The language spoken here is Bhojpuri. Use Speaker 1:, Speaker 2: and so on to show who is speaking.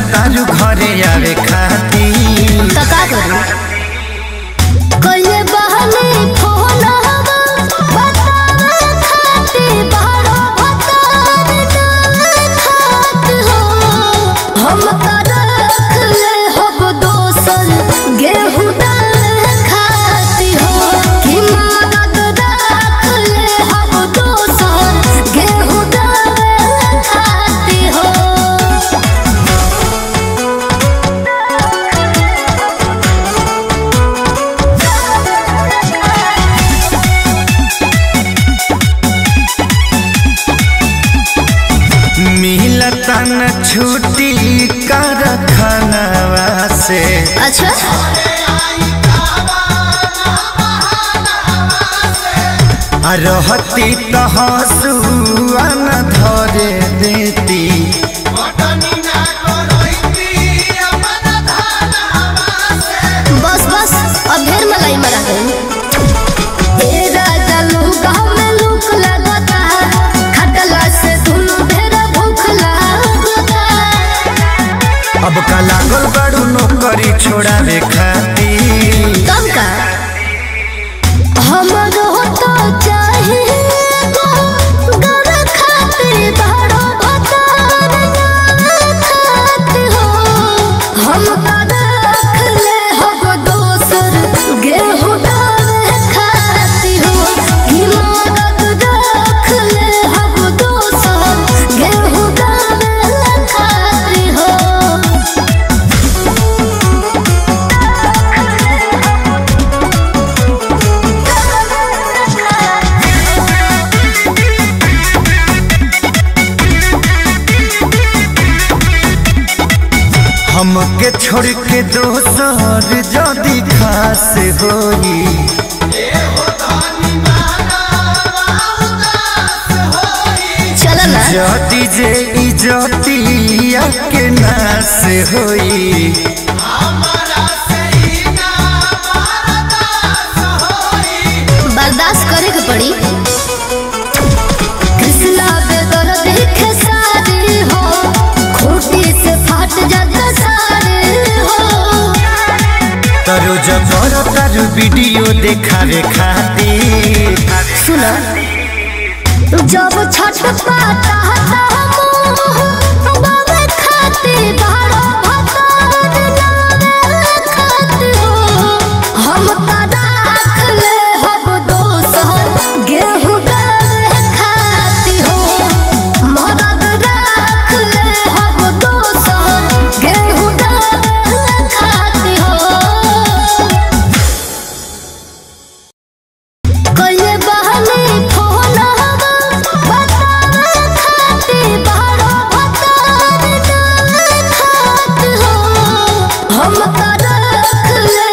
Speaker 1: तारू घरे आवे खाती
Speaker 2: तो का करू कइले बहने फोन हवा बतावे खाती बारो भतार ना खात हो हम का रख ले हब दोसन गेहूं दाल खाती हो कि मदद रख ले हब दोसन गेहूं दाल खाती हो
Speaker 1: मिलता न छुट्टी कर खानवा से
Speaker 2: अच्छा
Speaker 1: आ रहती तो हंसुआ न धरे देती
Speaker 2: बस बस अब ढेर मलाई मरा गई ए राजा लूका में लूक लगता खटला से दुनु ढेर भूख लगता
Speaker 1: अब का लागल बड़ू नौकरी छोड़ावे खाती
Speaker 2: तब का हमरो तो चाहिए गो गर खातिर बड़ो भतार ना खात हो हम का रख ले हब दोसर गेहूं दाल खाती हो कि मदद रख ले हब दोसर गेहूं दाल खाती हो
Speaker 1: हमके छोड़ के दोसर जदी खास होई
Speaker 2: चल ना
Speaker 1: जदी जे इजतिया के नास होई
Speaker 2: बर्दाश्त करे के पड़ी कृष्णा बेदर देखे सारे हो खूटी से फाट जाता सारे हो
Speaker 1: तरो जबर तारू वीडियो देखावे खातिर
Speaker 2: सुना जब छठ पाता था मोह बाबे खाते बारो भतार नावे खात हो हम का राख ले हब दोसर गेहूं दाल खाती हो मदद राख ले हब दोसर गेहूं दाल खाती हो कइले बहने फोन हवा बतावे खाती बारो भतार ना खात हो हम का रख ले